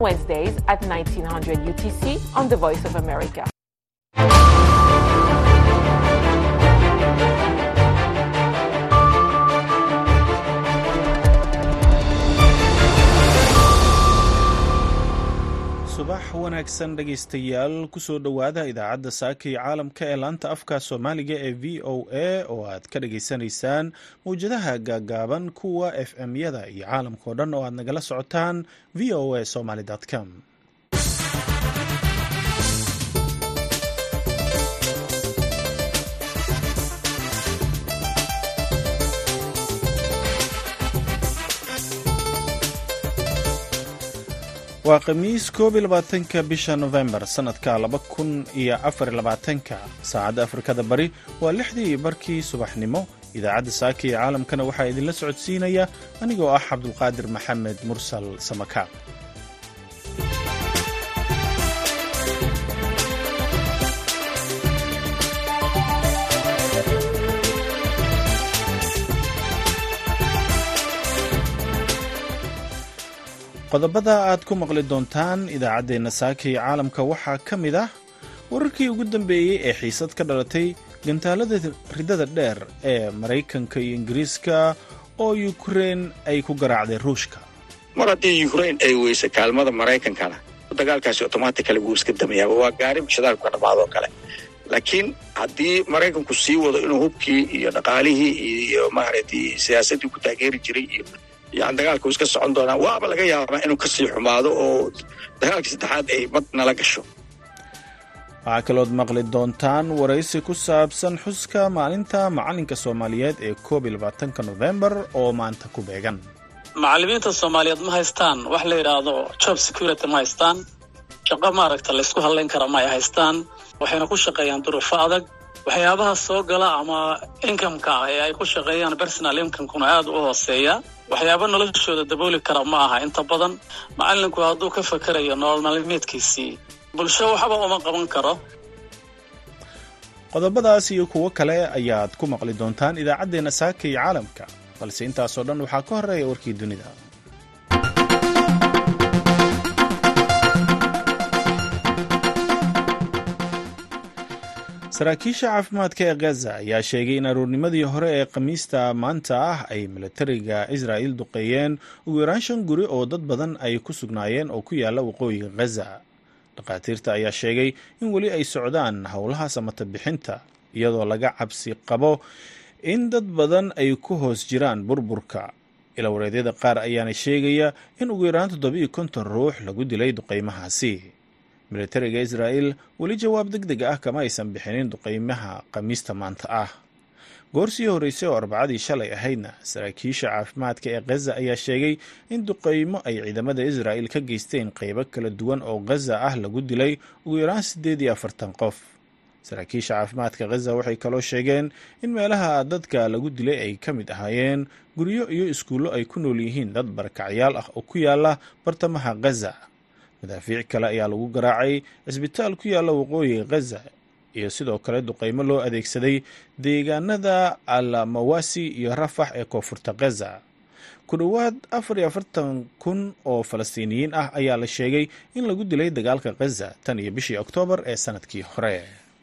Wednesdays at 1900 UTC on The Voice of America. subax wanaagsan dhegaystayaal kusoo dhowaada idaacadda saaka iyo caalamka ee laanta afka soomaaliga ee v o a oo aad ka dhagaysanaysaan mawjadaha gaagaaban kuwa f m-yada iyo caalamkao dhan oo aad nagala socotaan v o a somaly com waa khamiis koob iyo labaatanka bisha nofembar sannadka laba kun iyo afar iyo labaatanka saacadda afrikada bari waa lixdii barkii subaxnimo idaacadda saaka iyo caalamkana waxaa idinla socodsiinaya anigoo ah cabdulqaadir maxamed mursal samakaab qodobada aad ku maqli doontaan idaacaddeenna saaka iyo caalamka waxaa ka mid ah wararkii ugu dambeeyey ee xiisad ka dhalatay gantaalada ridada dheer ee maraykanka iyo ingiriiska oo yukrein ay ku garaacday ruushka mar haddii yukrain ay weysa kaalmada maraykankana dagaalkaasi otomatically wuu iska damayaaba waa gaari shidaalku ka dhamaadoo kale laakiin haddii maraykanku sii wado inuu hubkii iyo dhaqaalihii iyo maaragtay siyaasaddii ku taageeri jiray iyo yani dagaalku iska socon doonaa waaba laga yaabaa inuu kasii xumaado oo dagaalkii saddexaad ay mad nala gasho waxaa kalood maqli doontaan waraysi ku saabsan xuska maalinta macalinka soomaaliyeed ee koob iyo labaatanka nofembar oo maanta ku beegan macallimiinta soomaaliyeed ma haystaan wax la yidhaahdo job security ma haystaan shaqo maaragta laysku hadlayn kara ma ay haystaan waxayna ku shaqeeyaan duruufo adag waxyaabaha soo gala ama inkameka ah ee ay ku shaqeeyaan personal inkamekuna aad u hooseeya waxyaaba noloshooda dabooli kara ma aha inta badan macallinku hadduu ka fakerayo nolol maalmeedkiisii bulsho waxba uma qaban karo qodobadaas iyo kuwo kale ayaad ku maqli doontaan idaacaddeenna saaka iyo caalamka balse intaasoo dhan waxaa ka horreeya warkii dunida saraakiisha caafimaadka ee gaza ayaa sheegay in aruurnimadii hore ee khamiista maanta ah ay milatariga israa'il duqeeyeen ugu yaraan shan guri oo dad badan ay ku sugnaayeen oo ku yaala waqooyiga ghaza dhakhaatiirta ayaa sheegay in weli ay socdaan howlaha samata bixinta iyadoo laga cabsi qabo in dad badan ay ku hoos jiraan burburka ilawareedyada qaar ayaana sheegaya in ugu yaraan toddobiiyo konton ruux lagu dilay duqeymahaasi militariga israa'il weli jawaab deg deg ah kama aysan bixinin duqeymaha khamiista maanta ah goorsii horreysay oo arbacadii shalay ahaydna saraakiisha caafimaadka ee khaza ayaa sheegay in duqeymo ay ciidamada israa'il ka geysteen qeybo kala duwan oo khaza ah lagu dilay ugu yaraan siddeed iyo afartan qof saraakiisha caafimaadka khaza waxay kaloo sheegeen in meelaha dadka lagu dilay ay ka mid ahaayeen guryo iyo iskuullo ay ku nool yihiin dad barakacyaal ah oo ku yaala bartamaha khaza madaafiic kale ayaa lagu garaacay cisbitaal ku yaalla waqooyiga khaza iyo sidoo kale duqeymo loo adeegsaday deegaanada almawasi iyo rafax ee koonfurta khaza ku dhowaad afar iyo afartan kun oo falastiiniyiin ah ayaa la sheegay in lagu dilay dagaalka khaza tan iyo bishii oktoobar ee sanadkii hore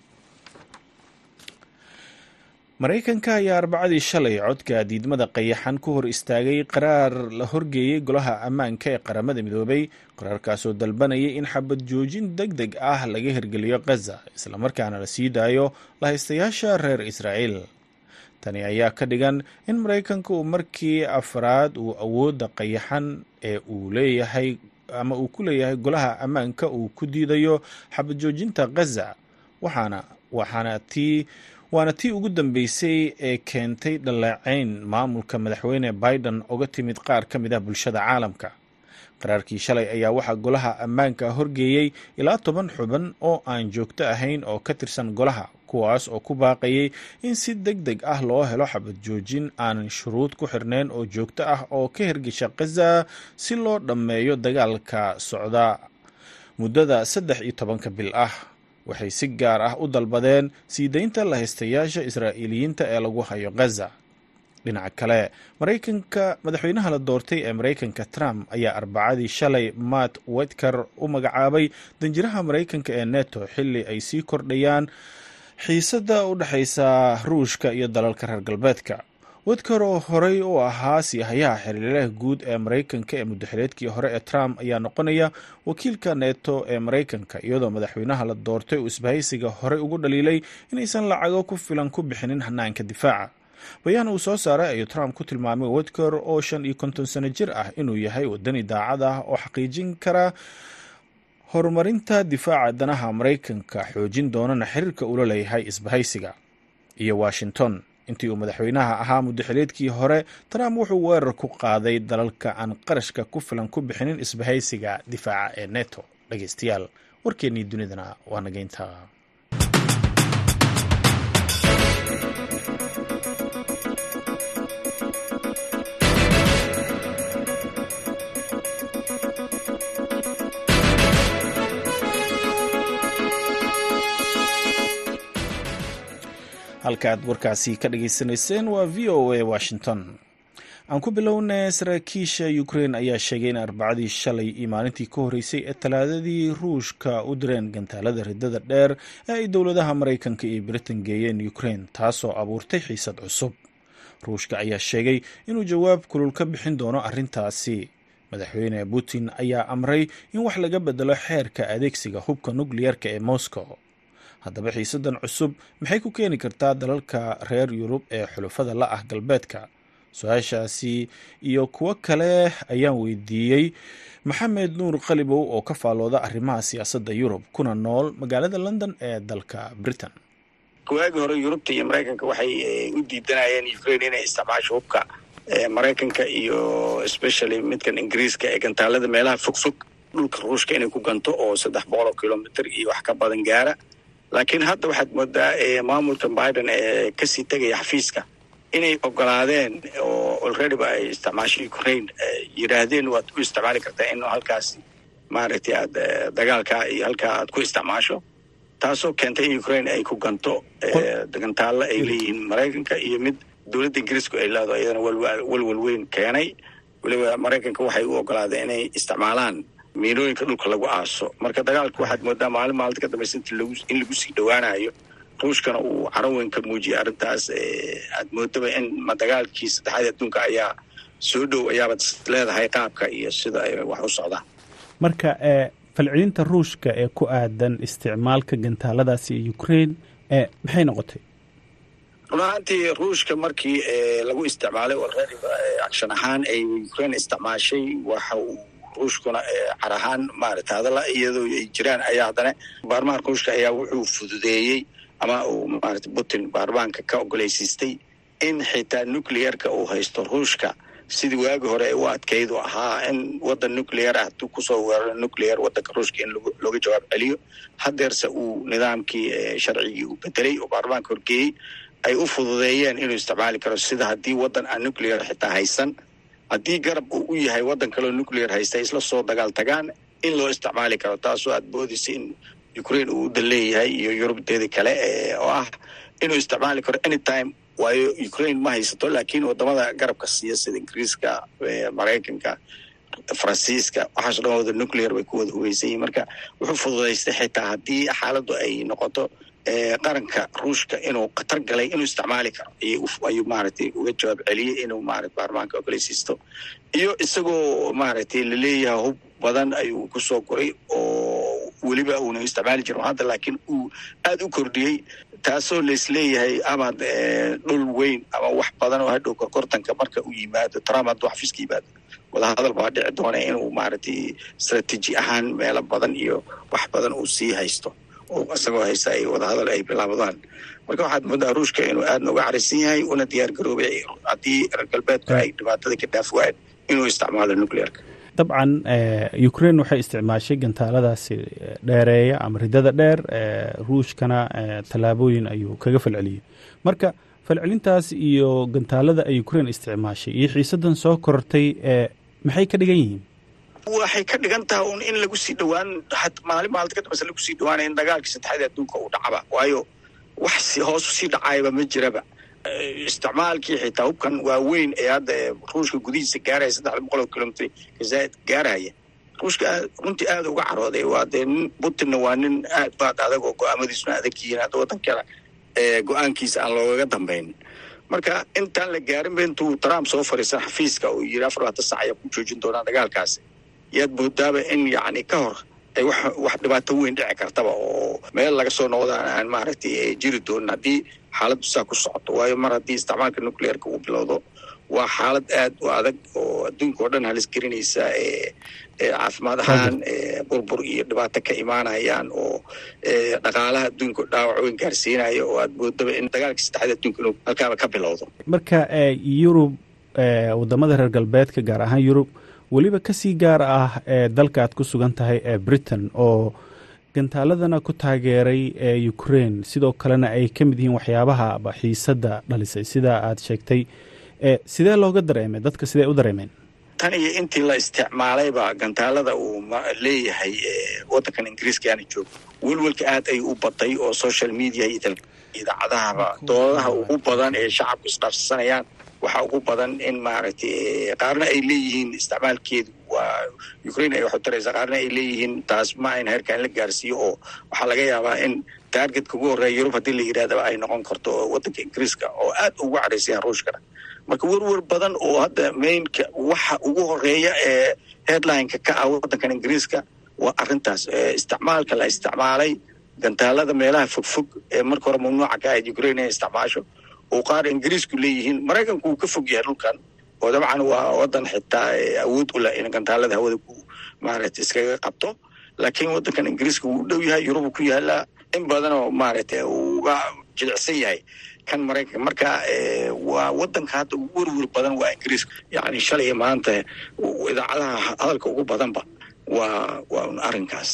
maraykanka ayaa arbacadii shalay codka diidmada qayaxan ku hor istaagay qaraar la horgeeyey golaha ammaanka ee qaramada midoobay qaraarkaasoo dalbanayay in xabad joojin deg deg ah laga hirgeliyo khaza islamarkaana la sii daayo lahaystayaasha reer israa'iil tani ayaa ka dhigan in maraykanka uu markii afraad uu awoodda qayaxan ee uu leeyahay ama uu ku leeyahay golaha ammaanka uu ku diidayo xabad joojinta khaza waxaana waxaana tii waana tii ugu dambeysay ee keentay dhaleecayn maamulka madaxweyne biden uga timid qaar ka mid ah bulshada caalamka qaraarkii shalay ayaa waxaa golaha ammaanka horgeeyey ilaa toban xuban oo aan joogto ahayn oo ka tirsan golaha kuwaas oo ku baaqayay in si deg deg ah loo helo xabad joojin aanan shuruud ku xirnayn oo joogto ah oo ka hirgesha khaza si loo dhammeeyo dagaalka socda muddada saddex iyo tobanka bil ah waxay si gaar ah u dalbadeen sii daynta lahaystayaasha israa'iiliyiinta ee lagu hayo khaza dhinaca kale maraykanka madaxweynaha la doortay ee maraykanka trump ayaa arbacadii shalay matt wetker u magacaabay danjiraha maraykanka ee neto xilli ay sii kordhayaan xiisadda u dhexaysa ruushka iyo dalalka reer galbeedka wedker oo horey u ahaa siihayaha xiriiraha guud ee maraykanka ee muddaxileedkii hore ee trump ayaa noqonaya wakiilka neto ee maraykanka iyadoo madaxweynaha la doortay uu isbahaysiga horey ugu dhaliilay inaysan lacago ku filan ku bixinin hanaanka difaaca bayaan uu soo saaray ayuu trump ku tilmaamay wedker oo shan iyo konton sano jir ah inuu yahay wadani daacad ah oo xaqiijin kara horumarinta difaaca danaha maraykanka xoojin doonana xiriirka ula leeyahay isbahaysiga iyo washington intii uu madaxweynaha ahaa muddaxileedkii hore trump wuxuu weerar ku qaaday dalalka aan qarashka ku filan ku bixinin isbahaysiga difaaca ee neto dhegeystayaal warkeennii dunidana waa nageynta halka aad warkaasi ka dhageysanayseen waa v o a washington aan ku bilownay saraakiisha ukrein ayaa sheegay in arbacadii shalay iyo maalintii ka horreysay ee talaadadii ruushka u direen gantaalada ridada dheer ee ay dowladaha maraykanka iyo britain geeyeen ukrein taasoo abuurtay xiisad cusub ruushka ayaa sheegay inuu jawaab kulul ka bixin doono arrintaasi madaxweyne putin ayaa amray in wax laga bedelo xeerka adeegsiga hubka nukliyarka ee moscow haddaba xiisadan cusub maxay ku keeni kartaa dalalka reer yurub ee xulufada la ah galbeedka su-aashaasi iyo kuwo kale ayaan weydiiyey maxamed nuur qalibow oo ka faallooda arrimaha siyaasadda yurub kuna nool magaalada london ee dalka britain waagii hore yurubta iyo maraykanka waxay u diidanayeen ukraine inay isticmaasho hubka maraykanka iyo especially midkan ingiriiska ee gantaalada meelaha fogfog dhulka ruushka inay ku ganto oo saddex boqol oo kilomitr iyo wax ka badan gaara laakiin hadda waxaad moodaa maamulka biden ee kasii tegaya xafiiska inay ogolaadeen oo alreadyba ay isticmaasho ukraine yidhaahdeen waad u isticmaali kartaa in halkaasi maaragtay aad dagaalkaa iyo halkaa aad ku isticmaasho taasoo keentay in ukraine ay ku ganto gantaalla ay leeyihiin maraykanka iyo mid dowladda ingiriisku ay leedo iyadana walwal weyn keenay weliba maraykanka waxay u ogolaadeen inay isticmaalaan miinooyinka dhulka lagu aaso marka dagaalka waxaad moodaa maalin maalinta ka dambaysa in lagu sii dhowaanayo ruushkana uu caro weyn ka muujiyay arrintaas aad moodaba in dagaalkii saddexaad adduunka ayaa soo dhow ayaabaad leedahay qaabka iyo sida ay wax u socdaan marka falcelinta ruushka ee ku aadan isticmaalka gantaaladaasi ee ukraine maxay noqotay run ahaantii ruushka markii lagu isticmaalay alreadyba action ahaan ay ukraine isticmaashay waxa uu ruushkuna car ahaan maarata hadalla iyadoo ay jiraan ayaa haddana baarlamaanka ruushka ayaa wuxuu fududeeyey ama uu maarata putin baarlamaanka ka ogoleysiistay in xitaa nuclearka uu haysto ruushka sidii waagi hore ay u adkayd u ahaa in waddan nuclear ah hadduu kusoo weeraro nuclear waddanka ruushka in looga jawaab celiyo hadeerse uu nidaamkii sharcigii uu bedelay oo baarlamaanka horgeeyey ay u fududeeyeen inuu isticmaali karo sida haddii waddan aan nuclear xitaa haysan haddii garab uu u yahay waddan kaleo nuclear haysta isla soo dagaal tagaan in loo isticmaali karo taasoo aad moodaysa in ukraine uu udan leeyahay iyo yurubteeda kale oo ah inuu isticmaali karo anytime waayo ukraine ma haysato laakiin wadamada garabka siiya sida ingiriiska maraykanka faransiiska waxaaso dhan wada nuclear bay ku wada hugeysan yihin marka wuxuu fududaystay xitaa haddii xaaladdu ay noqoto qaranka ruushka inuu khatar galay inuu isticmaali karo ayuu maaragtay uga jawaab celiyey inuu maarata baarlamaanka ogoleysiisto iyo isagoo maaragtay laleeyahay hub badan ayuu kusoo koray oo weliba uuna isticmaali jirin hadda laakiin uu aada u kordhiyey taasoo laisleeyahay amaad dhul weyn ama wax badan oo hadhow korkortanka marka uu yimaado trump hadduu xafiiska yimaado wadahadal baa dhici doona inuu maaragtay strateji ahaan meelo badan iyo wax badan uu sii haysto oo isagoo haysta ay wadahadal ay bilaabadaan marka waxaad moodaa ruushka inuu aadna uga carisan yahay una diyaar garoobay haddii reer galbeedku ay dhibaatada ka dhaaf waayeen inuu isticmaalo nuclearka dabcan ukraine waxay isticmaashay gantaaladaasi dheereeya ama ridada dheer ruushkana tallaabooyin ayuu kaga falceliyey marka falcelintaas iyo gantaalada ay ukraine isticmaashay iyo xiisadan soo korortay maxay ka dhigan yihiin waxay ka dhigan tahay un in lagu sii dhowaan maalin maalinta ka dambeysa lagu sii dhawaanaya in dagaalkii saddexaad adduunka uu dhacaba waayo wax hoos usii dhacaayaba ma jiraba isticmaalkii xitaa hubkan waaweyn ee hadda ruushka gudihiisa gaaraya saddexda boqol oo kilomitr kazaaid gaaraya ruushka runtii aada uga carooday waa dee nin putinna waa nin aad baad adag oo go-aamadiisuna adag yihiin hadda waddankana go-aankiisa aan loogaga dambayn marka intaan la gaarin ba intuu trump soo fariisan xafiiska uu yiri afar labaatan sac ayaa ku joojin doonaa dagaalkaasi yaad moodaaba in yacni ka hor ay wax wax dhibaato weyn dhici kartaba oo meel laga soo noqdaan aan maaragtay jiri doonin haddii xaaladdu saa ku socoto waayo mar haddii isticmaalka nucleerka uu bilowdo waa xaalad aad u adag oo adduunka oo dhan halis gelinaysa caafimaad ahaan burbur iyo dhibaato ka imaanayaan oo dhaqaalaha adduunka dhaawac weyn gaarsiinaya oo aad moodaba in dagaalka saddexda adduunka inuu halkaaba ka bilowdo marka yurub wadamada reer galbeedka gaar ahaan yurub weliba kasii gaar ah ee dalka aad ku sugan tahay ee britain oo gantaaladana ku taageeray ee ukraine sidoo kalena ay ka mid yihiin waxyaabaha xiisadda dhalisay sida aad sheegtay sidee looga dareemay dadka sidee u dareemeen tan iyo intii la isticmaalayba gantaalada uu leeyahay waddankan ingiriiska aana joogo welwelka aad ay u baday oo social media iyo idaacadahaba doodaha ugu badan ee shacabku isdhaafsanayaan waxaa ugu badan in maaragtay qaarna ay leeyihiin isticmaalkeedu waa ukraine ay waxu taraysa qaarna ay leeyihiin taas ma ayna heerkaan la gaarsiiyo oo waxaa laga yaabaa in taargetka ugu horreeya yurub haddii la yidhahdaba ay noqon karto waddanka ingiriiska oo aad ugu cadhaysayaan ruushkana marka werwer badan oo hadda mainka waxa ugu horeeya ee headlineka ka ah waddankan ingiriiska waa arrintaas isticmaalka la isticmaalay gantaalada meelaha fogfog ee marka hore mamnuuca ka ahayd ukraine inay isticmaasho oo qaar ingiriisku leeyihiin maraykanku wuu ka fog yahay dhulkan oo dabcan waa waddan xitaa awood u leh in gantaalada hawada ku maaragtay iskaga qabto laakiin waddankan ingiriiska wuu u dhow yahay yurubu ku yaalaa in badanoo maaragtay uu uga jilicsan yahay kan maraykanka marka waa waddanka hadda ugu werwer badan waa ingiriiska yacni shalay maanta idaacadaha hadalka ugu badanba waa waa un arrinkaas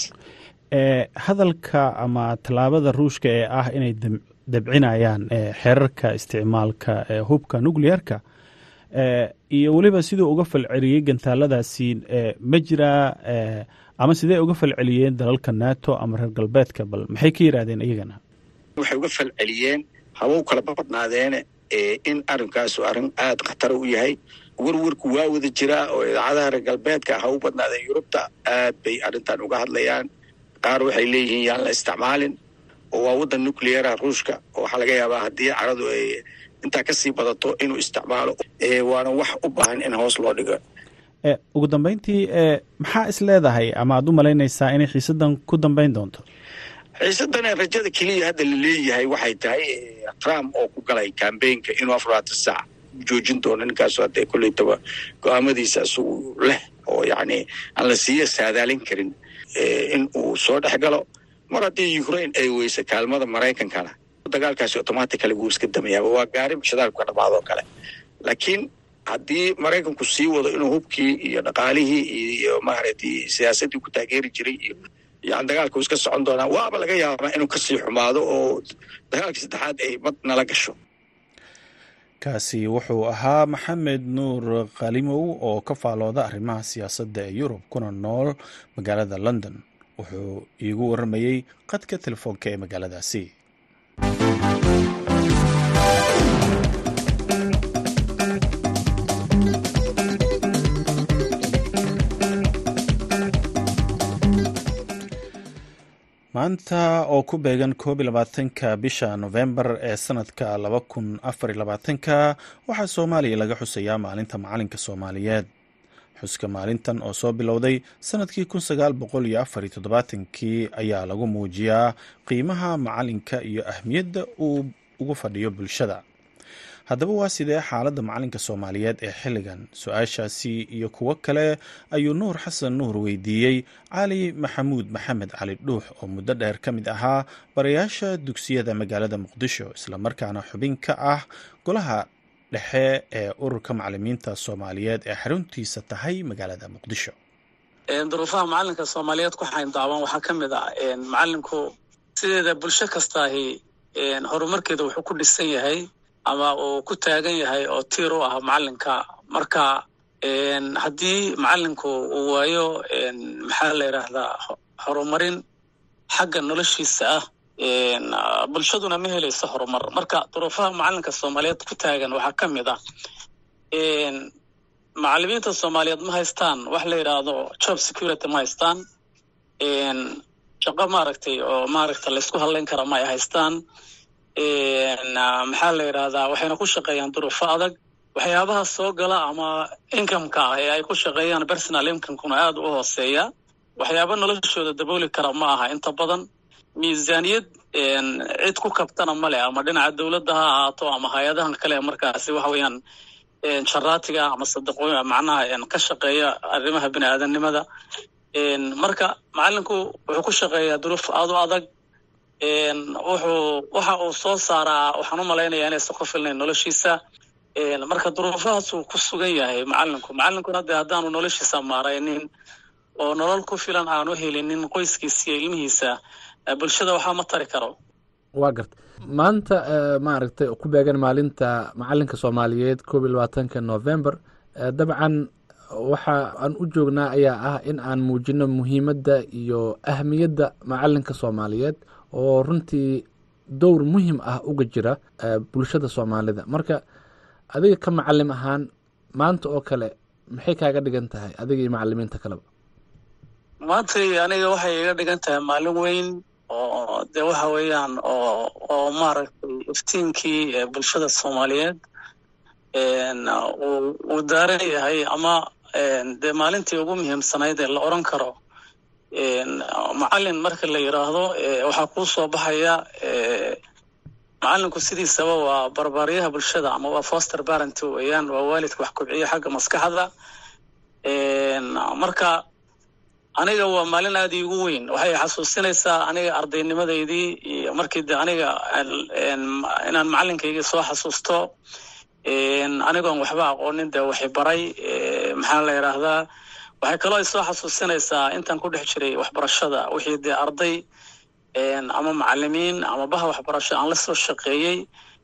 hadalka ama tallaabada ruushka ee ah inay dabcinayaan xeerarka isticmaalka hubka nucleerka iyo weliba siduu uga falceliyey gantaaladaasi ma jiraa ama sidee uga falceliyeen dalalka nato ama reer galbeedka bal maxay ka yidhaahdeen iyagana waxay uga falceliyeen haba u kala badnaadeene in arrinkaasu arrin aada khatara u yahay werwerku waa wada jiraa oo idaacadaha reer galbeedka ha u badnaadeen yurubta aad bay arrintan uga hadlayaan qaar waxay leeyihiin yaan la isticmaalin oo waa waddan nucleara ruushka oo waxaa laga yaabaa haddii caradu ay intaa kasii badato inuu isticmaalo waana wax u baahan in hoos loo dhigo ugu dambeyntii maxaa is leedahay ama aad u malaynaysaa inay xiisadan ku dambeyn doonto xiisadana rajada keliya hadda la leeyahay waxay tahay trump oo ku galay cambaynka inuu afaraatan saac joojin doono ninkaasu haddee koleytaba go-aamadiisa isagu leh oo yacni aan la siiya saadaalin karin in uu soo dhex galo mar haddii ukraine ay weysa kaalmada maraykankana dagaalkaasi automatically wuu iska damayaaba waa gaari shidaalku ka dhamaado kale laakiin haddii maraykanku sii wado inuu hubkii iyo dhaqaalihii iyo maaragtay siyaasaddii ku taageeri jiray iyo yani dagaalka uu iska socon doonaa waaba laga yaabaa inuu kasii xumaado oo dagaalkii saddexaad ay mad nala gasho kaasi wuxuu ahaa maxamed nuur kalimow oo ka faalooda arrimaha siyaasadda ee yurub kuna nool magaalada london wuxuu iigu warramayey qadka telefoonka ee magaaladaasi maanta oo ku beegan koob iyo labaatanka bisha nofembar ee sanadka laba kun afar iyo labaatanka waxaa soomaaliya laga xusayaa maalinta macalinka soomaaliyeed xuska maalintan oo soo bilowday sanadkii kun sagaal boqol iyo afar iyo toddobaatankii ayaa lagu muujiyaa qiimaha macalinka iyo ahmiyadda uu ugu fadhiyo bulshada haddaba waa sidee xaaladda macalinka soomaaliyeed ee xilligan su-aashaasi iyo kuwo kale ayuu nuur xasan nuur weydiiyey cali maxamuud maxamed cali dhuux oo muddo dheer ka mid ahaa barayaasha dugsiyada magaalada muqdisho islamarkaana xubin ka ah golaha dhexe ee ururka macalimiinta soomaaliyeed ee xaruntiisa tahay magaalada muqdisho duruufaha macalinka soomaaliyeed ku xayndaaban waxaa ka mid ah macalinku sideeda bulsho kastaahi horumarkeeda wuxuu ku dhisan yahay ama uu ku taagan yahay oo tiir u ah macalinka marka haddii macalinku uu waayo maxaa la yidhaahdaa horumarin xagga noloshiisa ah bulshaduna ma helayso horumar marka duruufaha macalinka soomaaliyeed ku taagan waxaa ka mid ah macalimiinta soomaaliyeed ma haystaan wax la yidhaahdo job security ma haystaan shaqo maaragtay oo maaragta laysku hadlayn kara ma ay haystaan maxaa la yidhahdaa waxayna ku shaqeeyaan duruufo adag waxyaabaha soo gala ama incomeka ah ee ay ku shaqeeyaan personal incomekuna aada u hooseeya waxyaaba noloshooda dabooli kara ma aha inta badan miisaaniyad cid ku kabtana male ama dhinaca dowladda ha ahaato ama hay-adahan kale markaasi waxa weeyaan jaraatiga ama sadaqooy macnaha ka shaqeeya arrimaha bini aadanimada marka macalinku wuxuu ku shaqeeyaa duruuf aada u adag wuxuu waxa uu soo saaraa waxaan u malaynayaa inaysan ku filnayn noloshiisa marka duruufahaasuu ku sugan yahay macalinku macalinkuna dee haddaanu noloshiisa maaraynin oo nolol ku filan aanu helinin qoyskiisa iyo ilmihiisa bulshada waxaa ma tari karo waa garta maanta maaragtay ku beegan maalinta macalinka soomaaliyeed koob iyo labaatanka november dabcan waxa aan u joognaa ayaa ah in aan muujino muhiimadda iyo ahmiyadda macalinka soomaaliyeed oo runtii dowr muhim ah uga jira bulshada soomaalida marka adiga ka macalim ahaan maanta oo kale maxay kaaga dhigan tahay adiga iyo macalimiinta kaleba maantay aniga waxay iga dhigan tahay maalin weyn oo de waxa weeyaan oo oo maaragtay iftiinkii bulshada soomaaliyeed uu daaran yahay ama dee maalintii ugu muhiimsanayd ee la odran karo macalin marka la yidhaahdo waxaa kuu soo baxaya macalinku sidiisaba waa barbaaryaha bulshada ama waa foster parent weeyaan waa waalidka wax kobciya xagga maskaxda marka aniga waa maalin aada iigu weyn waxay xasuusinaysaa aniga ardaynimadeydii iyo markii de aniga inaan macalinkayga soo xasuusto anigoon waxba aqoonin dee waxay baray maxaa la yidhaahdaa waxay kaloo ay soo xasuusinaysaa intaan ku dhex jiray waxbarashada wixii dee arday ama macalimiin ama baha waxbarasho aan la soo shaqeeyey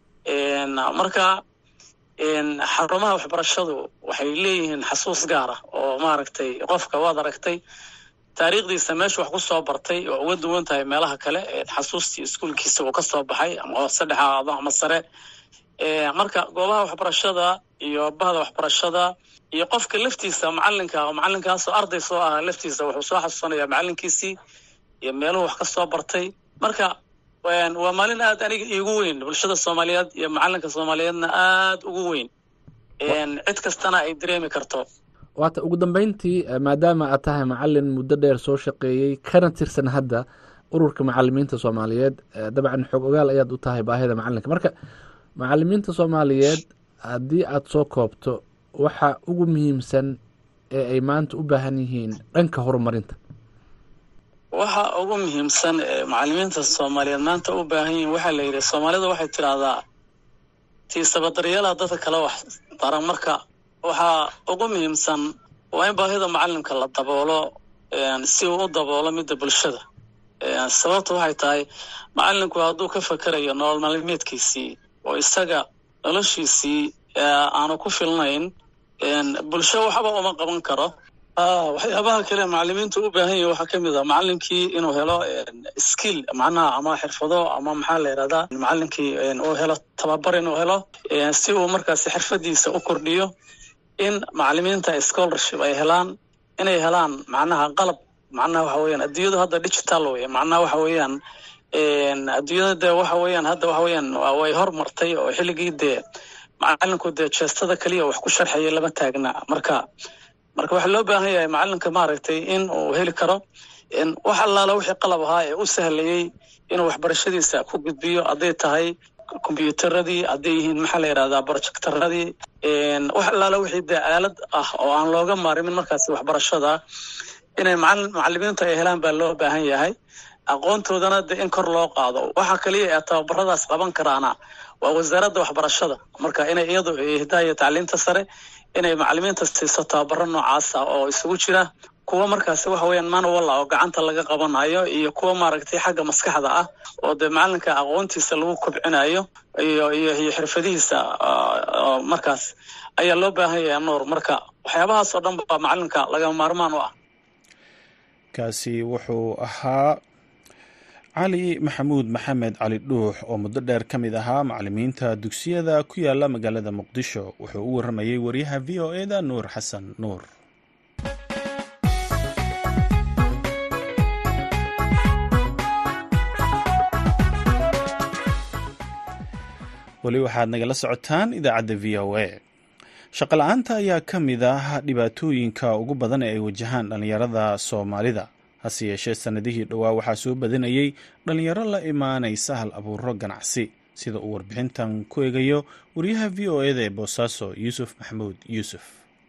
marka xarumaha waxbarashadu waxay leeyihiin xasuus gaara oo maaragtay qofka waad aragtay taariikhdiisa meesha wax ku soo bartay oo uga duwan tahay meelaha kale xasuustii iskuolkiisa uu ka soo baxay ama hoose dhex aado ama sare marka goobaha waxbarashada iyo bahda waxbarashada iyo qofka laftiisa macalinka oo macalinkaasoo arday soo ahaa laftiisa wuxuu soo xasuusanayaa macalinkiisii iyo meeluhu wax ka soo bartay marka waa maalin aad aniga iigu weyn bulshada soomaaliyeed iyo macalinka soomaaliyeedna aad ugu weyn cid kastana ay dareemi karto waata ugu dambeyntii maadaama aad tahay macalin muddo dheer soo shaqeeyey kana tirsan hadda ururka macalimiinta soomaaliyeed dabcan xoog ogaal ayaad u tahay baahida macalinka marka macalimiinta soomaaliyeed haddii aad soo koobto waxa ugu muhiimsan ee ay maanta u baahan yihiin dhanka horumarinta waxa ugu muhiimsan ee macalimiinta soomaaliyeed maanta u baahan yihiin waxaa la yidhi soomaalida waxay tidhaahdaa tiisaba daryeelaha dadka kale wax daran marka waxaa ugu muhiimsan waa in baahida macalimka la daboolo si uu u daboolo midda bulshada sababta waxay tahay macalinku hadduu ka fakerayo nolol maalmeedkiisii oo isaga noloshiisii aanu ku filnayn bulsho waxba uma qaban karo waxyaabaha kale macalimiintu u baahan yahi waxaa kamid a macalinkii inuu helo skill macnaha ama xirfado ama maxaa la yidhahdaa macalinkii uu helo tababar inuu helo si uu markaasi xirfadiisa u kordhiyo in macalimiinta scholarship ay helaan inay helaan macnaha qalab macnaha waxa weeyaan adduunyadu hadda digital wey macnaha waxa weeyaan adduunyada dee waxa weeyaan hadda waxa weeyaan way hormartay oo xilligii dee macalinku dee jeestada keliya wax ku sharxaya lama taagna marka marka waxaa loo baahan yahay macalinka maaragtay in uu heli karo wax allaala wixii qalab ahaa ee u sahlayey inuu waxbarashadiisa ku gudbiyo hadday tahay kombyuutaradii hadday yihiin maxaa la yidhahdaa projectaradii wax allaala wixii dee aalad ah oo aan looga maarimin markaasi waxbarashada inay macalimiintu ay helaan baa loo baahan yahay aqoontoodana de in kor loo qaado waxa kaliya ee tababaradaas qaban karaana waa wasaaradda waxbarashada marka inay iyadu hidaaya tacliinta sare inay macalimiinta siiso tababaro noocaasa oo isugu jira kuwa markaasi waxa weeyaan manuwalla oo gacanta laga qabanayo iyo kuwa maaragtay xagga maskaxda ah oo dee macalinka aqoontiisa lagu kobcinayo iyo iyo iyo xirfadihiisa markaas ayaa loo baahan yahay nuur marka waxyaabahaas oo dhan baa macalinka lagama maarmaan u ah kaasi wuxuu ahaa cali maxamuud maxamed cali dhuux oo muddo dheer ka mid ahaa macalimiinta dugsiyada ku yaala magaalada muqdisho wuxuu u waramayey wariyaha v o eda nuur xasan nuur weli waxaad nagala socotaan idaacadda v o a shaqala-aanta ayaa ka mid ah dhibaatooyinka ugu badan ee ay wajahaan dhallinyarada soomaalida hase yeeshee sannadihii dhowaa waxaa soo badanayey dhallinyaro la imaanaysa hal abuuro ganacsi sida uu warbixintan ku eegayo wariyaha v o eda ee boosaaso yuusuf maxamuud yuusuf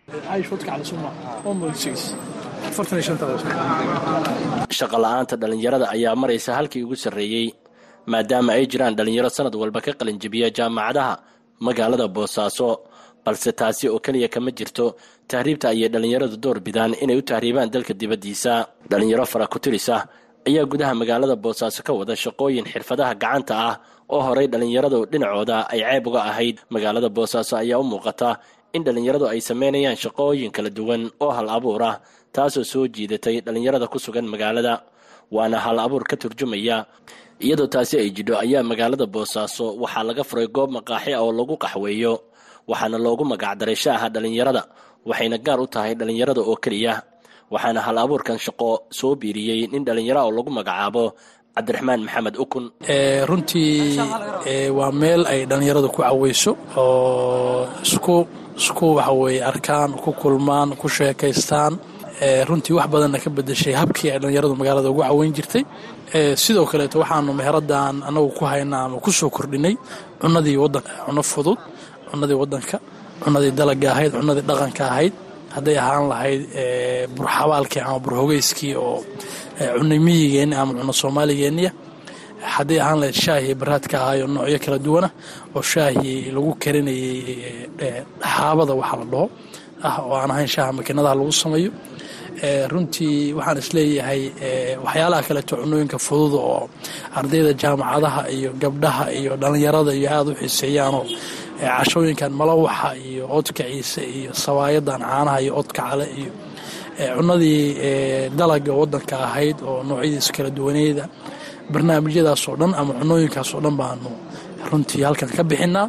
shaqala-aanta dhallinyarada ayaa maraysa halkii ugu sarreeyey maadaama ay jiraan dhallinyaro sanad walba ka qalinjibiya jaamacadaha magaalada boosaaso balse taasi oo keliya kama jirto tahriibta ayay dhallinyaradu door bidaan inay u tahriibaan dalka dibaddiisa dhallinyaro fara ku-tiris ah ayaa gudaha magaalada boosaaso ka wada shaqooyin xirfadaha gacanta ah oo horay dhallinyaradu dhinacooda ay ceeb uga ahayd magaalada boosaaso ayaa u muuqata in dhallinyaradu ay sameynayaan shaqooyin kala duwan oo hal abuur ah taasoo soo jiidatay dhallinyarada ku sugan magaalada waana hal abuur ka turjumaya iyadoo taasi ay jidho ayaa magaalada boosaaso waxaa laga furay goob maqaaxi ah oo lagu qaxweeyo waxaana loogu magacdaray shaaha dhallinyarada waxayna gaar u tahay dhallinyarada oo keliya waxaana hal abuurkan shaqo soo biiriyey nin dhallinyara oo lagu magacaabo cabdiraxmaan maxamed ukun runtii waa meel ay dhallinyaradu ku caweyso oo isku isku waxaweye arkaan ku kulmaan ku sheekaystaan runtii wax badanna ka bedeshay habkii ay dhallinyaradu magaalada ugu caweyn jirtay sidoo kaleeto waxaanu meheradan anagu ku haynaa ama ku soo kordhinay cunadii wadanka cuno fudud cunadii wadanka cunadii dalaga ahayd cunadii dhaqanka ahayd hadday ahaan lahayd burxabaalkii ama burhogeyskii oo cunay miyigeenni ama cuno soomaaligeeniya hadday ahaan lahayd shaahii baraadka ahaayoo noocyo kala duwana oo shaahii lagu karinayay xaabada waxa la dhaho ah oo aan ahayn shaaha makiinadaha lagu sameeyo runtii waxaan isleeyahay waxyaalaha kaleeto cunooyinka fudud oo ardayda jaamacadaha iyo gabdhaha iyo dhallinyarada iyo aada u xiiseeyaanoo cashooyinkan malawaxa iyo oodka ciise iyo sawaayadan caanaha iyo oodka cale iyo cunadii dalaga wadanka ahayd oo noocyadiisa kala duwaneyda barnaamijyadaas oo dhan ama cunooyinkaas oo dhan baanu runtii halkan ka bixinaa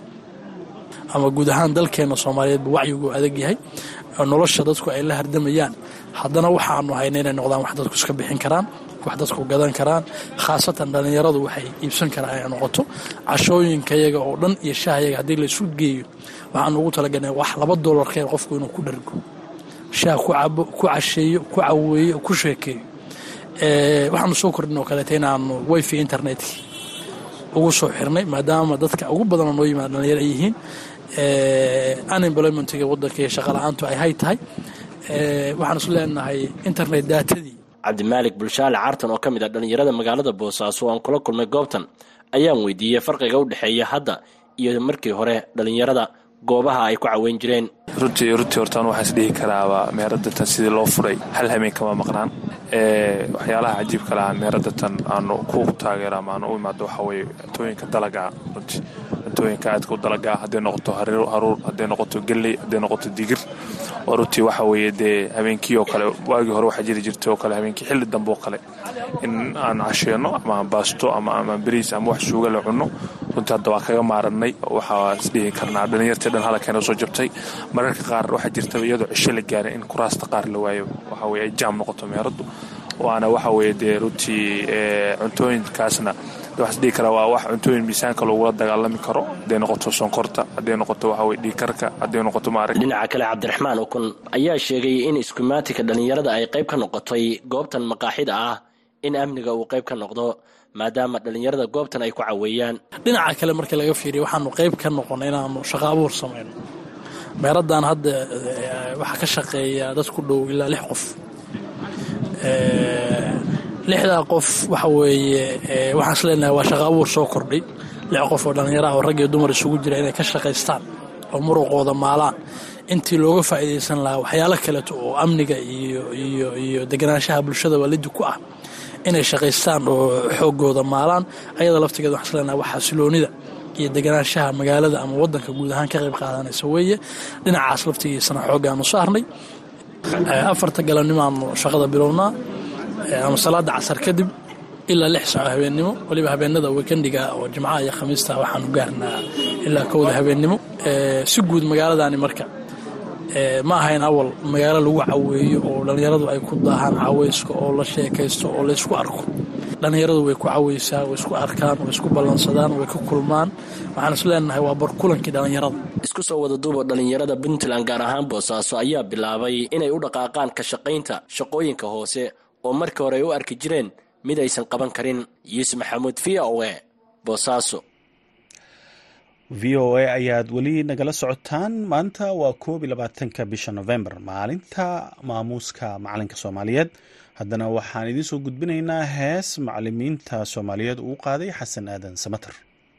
ama guud ahaan dalkeena soomaaliyeedba wacyigu adag yahay nolosha dadku ay la hardamayaan haddana waxaanu hayna inay noqdaan wax dadku iska bixin karaan wax dadku gadan karaan khaasatan dhallinyaradu waxay iibsan karaan inay noqoto cashooyinkayaga oo dhan iyo shaahayaga haddii laysu geeyo waxaanu ugu talagalnay wax laba doolarkeen qofku inuu ku dhargo shaah ku cabo ku casheeyo ku caweeyo ku sheekeeyo waxaanu soo kordhin oo kaleeta inaanu wifi internetkii ugu soo xirnay maadaama dadka ugu badanoo noo yimaada dhalinyaro ay yihiin unemploymentiga wadanka iyo shaqala-aantu ay hay tahay waxaan isu leenahay internet daatadii cabdimaalik bulshaale cartan oo ka mid ah dhallinyarada magaalada boosaaso aan kula kulmay goobtan ayaan weydiiyey farqiga u dhexeeya hadda iyo markii hore dhallinyarada goobaha ay ku caweyn jireen runtii runtii hortaan waxaa is dhihi karaaba meeradatan sidii loo furay hal hameen kama maqnaan waxyaalaha cajiibka lahaa meeradatan aanu ku taageero ama aanu u imaado waxaa weye cuntooyinka dalagaa runtii cuntooyinka aadka u dalagaa hadday noqoto haruur hadday noqoto gelley hadday noqoto digir oo runtii waxa weeye dee habeenkii oo kale waagii hore waxaa jiri jirtay oo kale habeenkii xilli dambe oo kale in aan casheenno ama baasto ama ama beriis ama wax suuga la cunno runtii hadda waa kaga maaranay waxaa isdhihi karnaa dhalinyartii dhan halkeena soo jabtay mararka qaar waxaa jirta iyadoo cisho la gaaray in kuraasta qaar la waayo waxa weye ay jaam noqoto meeraddu waana waxa weye dee runtii cuntooyinkaasna waxaa isdhihi karaa waa wax cuntooyin miisaanka loogula dagaalami karo hadday noqoto sonkorta hadday noqoto waxa weye dhiigkarka hadday noqoto maarag dhinaca kale cabdiraxmaan ukun ayaa sheegay in iskumaatika dhallinyarada ay qayb ka noqotay goobtan maqaaxida ah in amniga uu qayb ka noqdo maadaama dhallinyarada goobtan ay ku caweeyaan dhinaca kale markii laga fiiriya waxaanu qayb ka noqonay inaanu shaqo abuur samayno meeradan hadda waxaa ka shaqeeya dad ku dhow ilaa lix qof lixdaa qof waxa weeye waxaan is leenahay waa shaqo abuur soo kordhay lix qof oo dhallinyaro ah oo rag iyo dumar isugu jira inay ka shaqaystaan oo muruqooda maalaan intii looga faa'iidaysan lahaa waxyaalo kaleeto oo amniga iyo iyo iyo deganaanshaha bulshada waalidi ku ah inay shaqaystaan oo xoogooda maalaan ayada laftigeeda waxaan is leenahay waa xasiloonida iyo deganaanshaha magaalada ama wadanka guud ahaan ka qayb qaadanaysa weeye dhinacaas laftigiisana xooggaanu saarnay afarta galabnimaanu shaqada bilownaa ama salaada casar kadib ilaa lix saaco habeennimo weliba habeenada weekendiga oo jimcaha iyo khamiista waxaanu gaarnaa ilaa kowda habeennimo si guud magaaladani marka ma ahayn awal magaalo lagu caweeyo oo dhallinyaradu ay ku daahaan caweyska oo la sheekaysto oo laysku arko dhallinyaradu way ku caweysaa way isku arkaan way isku ballansadaan way ka kulmaan waxaan is leenahay waa barkulankii dhallinyarada isku soo wada duuba dhallinyarada puntland gaar ahaan boosaaso ayaa bilaabay inay u dhaqaaqaan ka shaqaynta shaqooyinka hoose oo markii hore ay u arki jireen mid aysan qaban karin yuusuf maxamuud v o e boosaaso v o a ayaad weli nagala socotaan maanta waa koob iyo labaatanka bisha november maalinta maamuuska macalinka soomaaliyeed haddana waxaan idiin soo gudbinaynaa hees macalimiinta soomaaliyeed uu qaaday xasan aadan samater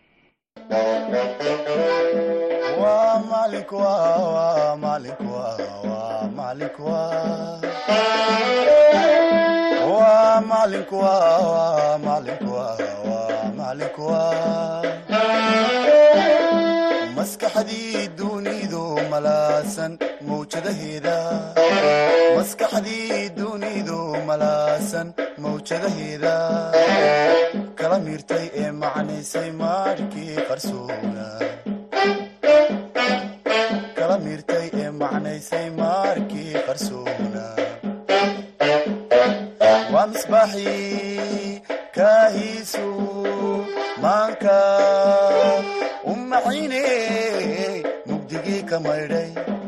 maskaxdii dunidu malaasan mawjadaheeda maskaxdii dunidu malaasan mawjadaheeda kala miirtay ee macnaysay maarkii qarsoona kala miirtay ee macnaysay maarkii qarsoona waa misbaaxii kaahiisu maanka umaxine mugdigii ka maydhay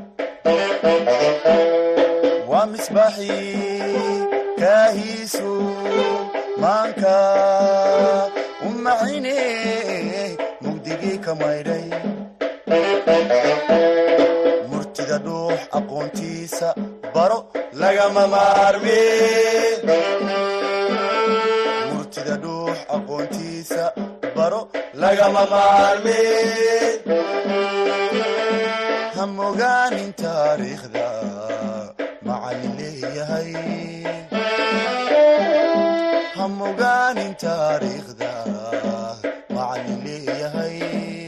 waa misbaaxii kaahiisu maanka umaxine mugdigii ka maydhay murtida dhuux aqoontiisa baro lagama maarme murtida dhuux aqoontiisa baro lagama maarme ha mogaanin taariikhda macalin leeyahay ha mogaanin taariikhda macalin leeyahay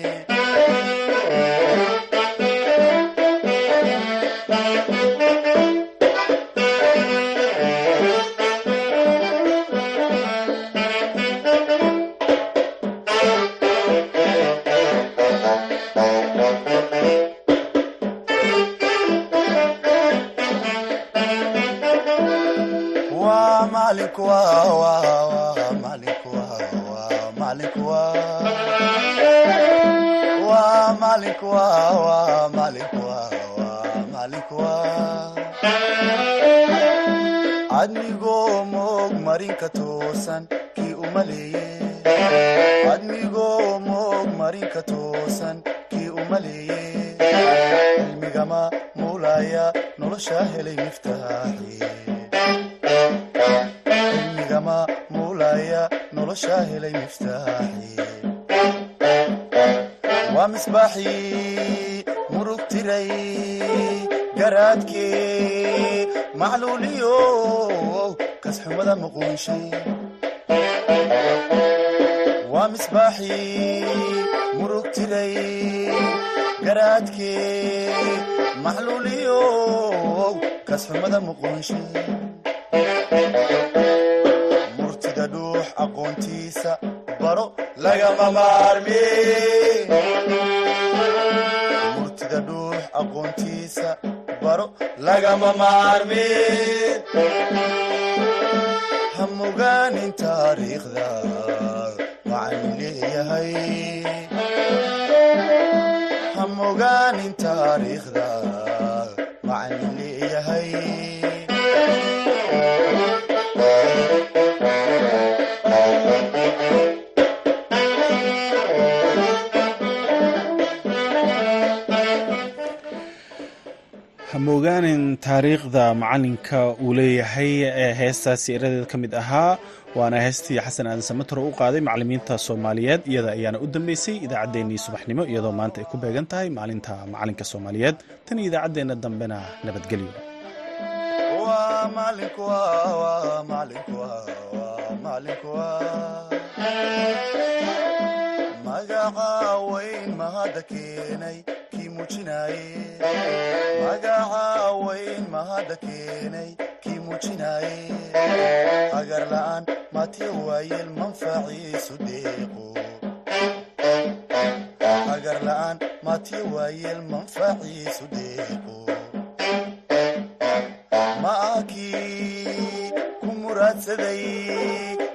admigoo moog marinka toosan kii umaleeye admigoo moog marinka toosan kii umaleeye cilmigama muulaya nolosha helay miftaaxi cilmigama muulaya nolosha helay miftaaxi waa misbaaxii murug tiray garaadkee macluuliyo kasxumada muquunshay waa misbaaxii murug tiray garaadkee macluuliyo kasxumada muquunshay murtida dhuux aqoontiisa baro lagama maarme murtida dhuux aqoontiisa baro lagama maarme ha mogaanin taariikhda macalin leeyahay ha mogaanin taariikhda macalin leeyahay hamogaanin taariikhda macalinka uu leeyahay ee heestaasi eradeeda ka mid ahaa waana heestii xasan aadan samater oo u qaaday macalimiinta soomaaliyeed iyada ayaana u dambeysay idaacaddeenii subaxnimo iyadoo maanta ay ku beegan tahay maalinta macalinka soomaaliyeed tan iyo idaacaddeenna dambena nabadgelyo magaca weyn mahadda keenay muujinaye magaca weyn mahadda keenay kii muujinaye hagar la'aan matiya waayeel manfaciisu deeqo hagar la'aan matiya waayeel manfaciisu deeqo ma akii ku muraadsaday